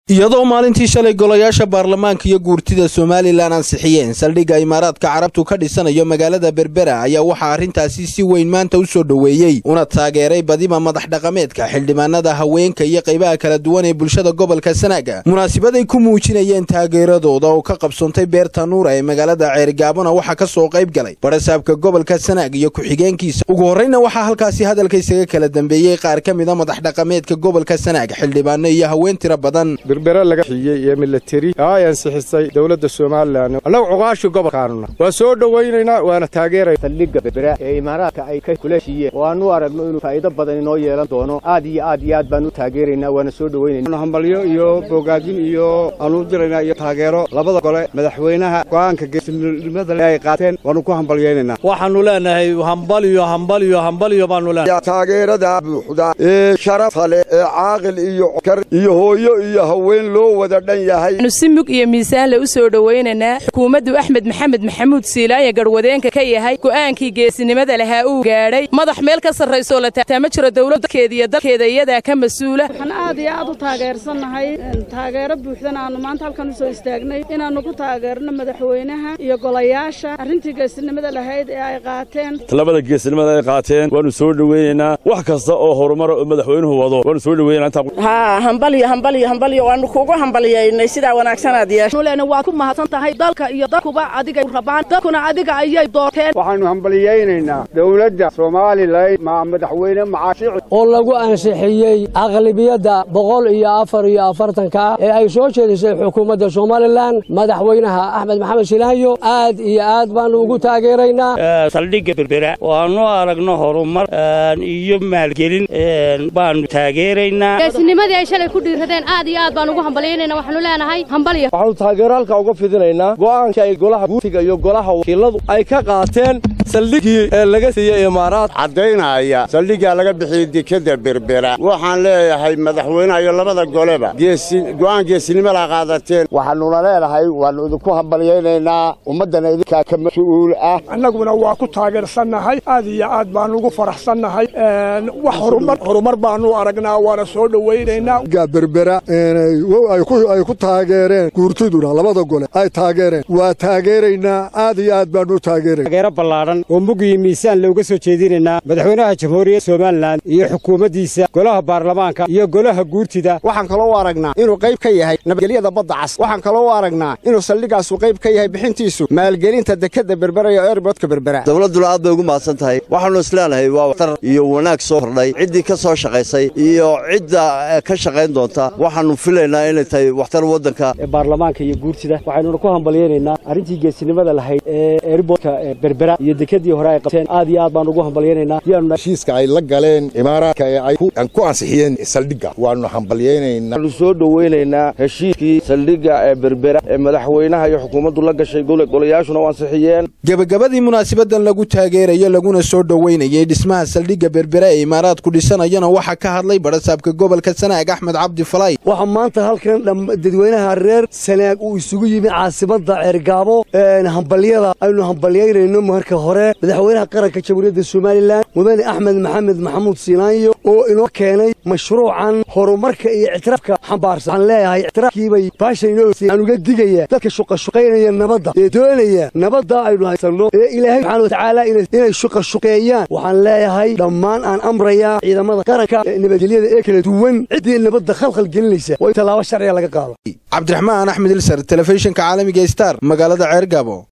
iyadoo maalintii shalay golayaasha baarlamaanka iyo guurtida somalilan ansixiyeen saldhigga imaaraadka carabtu ka dhisanayo magaalada berbera ayaa waxaa arrintaasi si weyn maanta u soo dhoweeyey una taageeray badiba madax dhaqameedka xildhibaanada haweenka iyo qaybaha kala duwan ee bulshada gobolka sanaaga munaasibaday ku muujinayeen taageeradooda oo ka qabsoontay beerta nuura ee magaalada ceerigaabona waxaa ka soo qayb galay barasaabka gobolka sanaag iyo ku-xigeenkiisa ugu horreyna waxaa halkaasi hadalka isaga kala dambeeyey qaar ka mida madax dhaqameedka gobolka sanaag xildhibaano iyo haween tira badan berbera laga xiyey ee milateri ay ansixisay dowladda somalilan annagu cuqaashi gobolkaanuna waa soo dhowaynaynaa waana taageeraya saldhigga berbera ee imaaraadka ay ka kula hiyeen oo aanu aragno inuu faa'iido badan inoo yeelan doono aad iyo aad iyo aad baan u taageeraynaa waana soo dhowaynayna hambalyo iyo bogaadin iyo aanu diraynaa iyo taageero labada gole madaxweynaha go'aanka geesinimada ay qaateen waanu ku hambalyaynaynaa waxaannu leenahay hambaliyo hambaliyo hambaliyo baannu leenahay taageerada buuxda ee sharafa leh ee caaqil iyo kar iyo hooyo iyo haween loo wada dhan yahay anu si mug iyo miisaanle u soo dhowaynaynaa xukuumaddu axmed maxamed maxamuud siilaanya garwadeenka ka yahay go'aankii geesinimada lahaa uu gaadhay madax meel ka sarraysoo la taagtaa ma jiro dowladkeeda iyo dalkeeda iyadaa ka mas-uula waxaan aad iyo aad u taageersannahay taageero buuxdana aannu maanta halkan u soo istaagnay inaannu ku taageerno madaxweynaha iyo golayaasha arrintii geesinimada lahayd ee ay qaateen talabada geesinimada ay qaateen waannu soo dhoweynaynaa wax kasta oo horumara oo madaxweynuhu wado waannu soo dhoweynaynaa waanu kugu hambalyaynay sidaa wanaagsanaad yeesha waad ku mahadsan tahay dalka iyo dalkuba adigay rabaan dalkuna adiga ayay doorteen waxaannu hambalyaynaynaa dowladda somalilan ma madaxweyne macaashici oo lagu ansixiyey aqlibiyadda boqol iyo afar iyo afartanka ee ay soo jeedisay xukuumadda somalilan madaxweynaha axmed maxamed shilaayo aad iyo aad baannu ugu taageeraynaa saldhigga berbera oo aanu aragno horumar iyo maalgelin baannu taageeraynaa geesinimadii ay shalay ku dhiiradeen aad iyo aad baan ugu hambalyaynayna waxaanu leenahay hambalya waxaanu taageero halka uga fidinaynaa go'aankii ay golaha guutiga iyo golaha wakiiladu ay ka qaateen saldhiggii ee laga siiyey imaaraad caddaynaya saldhiggaa laga bixiyey dekadda berbera waxaan leeyahay madaxweynaha iyo labada goleba go'aan geesinimada qaadateen waxaannuna leenahay waannu idinku hambalyaynaynaa ummaddana idinkaa ka mas-uul ah annaguna waa ku taageersannahay aad iyo aad baannu ugu faraxsannahay wax horumar baannu aragnaa waana soo dhowaynaynaa berbera ay ku taageereen guurtiduna labada gole ay taageereen waa taageeraynaa aad iyo aad baannu u taageeraytaageero ballaadhan oo mug iyo miisaan looga soo jeedinaynaa madaxweynaha jamhuuriyadda somalilan iyo xukuumaddiisa golaha baarlamaanka iyo golaha guurtida waxaan kaloo u aragnaa inuu qayb ka yahay nabadgelyada badda cas waxaan kaloo u aragnaa inuu saldhigaasu qayb ka yahay bixintiisu maalgelinta dekadda berbera iyo eerboodka berbera dowladduna aad bay ugu mahadsan tahay waxaannu isleenahay waa waxtar iyo wanaag soo kordhay ciddii ka soo shaqaysay iyo cidda ka shaqayn doonta waxaannu filaynaa inay tahay waxtar waddanka baarlamaanka iyo guurtida waxaynuna ku hambalyaynaynaa arrintii geesinimada lahayd ee eerboodka berbera iyo dekadii hore ay qabteen aad iyo aad baan ugu hambalyaynaynaa heshiiska ay la galeen imaaraadka ee ay ku ansixiyeen saldhigga waannu hambalyaynaynaa waxaanu soo dhowaynaynaa heshiiskii saldhigga ee berbera ee madaxweynaha iyo xukuumaddu la gashay golayaashuna u ansixiyeen gebagabadii munaasabadan lagu taageerayo laguna soo dhoweynayey dhismaha saldhigga berbera ee imaaraadku dhisanayana waxaa ka hadlay barasaabka gobolka sanaag axmed cabdi falay waxaa maanta halkan dadweynaha reer sanaag uu isugu yimi caasimadda ceergaabo hambalyada aynu hambalyaynayno marka hore madaxweynaha qaranka jamhuuriyadda somalilan mudane axmed maxamed maxamuud siinaanyo oo inoo keenay mashruucan horumarka iyo ictiraafka xambaarsan waxaan leeyahay ictiraafkiibay baashan inoo aan uga digaya dadka shuqashuqaynaya nabadda ee doonaya nabadda aynu haysanno ee ilaahay subxaana watacaala inay shuqashuqeeyaan waxaan leeyahay dhammaan aan amrayaa ciidamada qaranka ee nabadgelyada ee kala duwan ciddii nabadda khalkhal gelinaysa waa in tallaabo sharciga laga qaado cabdiraxmaan axmed ilsar telefishinka caalamiga star magaalada ceergaabo